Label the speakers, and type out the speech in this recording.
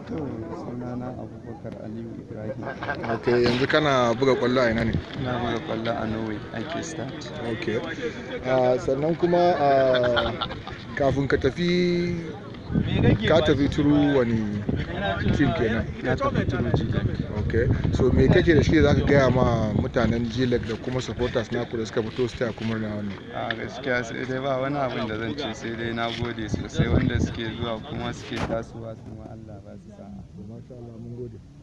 Speaker 1: to sunana abubakar aliyu ibrahim
Speaker 2: ok yanzu kana buga kwallo a ina ne
Speaker 1: ina buga kwallo a norway ake start
Speaker 2: ok Ah, sannan kuma ah, kafin ka tafi ka tafi turu wani team kenan
Speaker 1: na tafi turu jidan
Speaker 2: ok so me kake da shi da zaka gaya ma mutanen jilag da kuma supporters naku da suka fito su taya kuma na wannan
Speaker 1: a gaskiya sai dai ba wani abin da zan ce sai dai na gode sosai wanda suke zuwa kuma suke tasowa su ma allah ba su sa'a
Speaker 2: masha Allah mun gode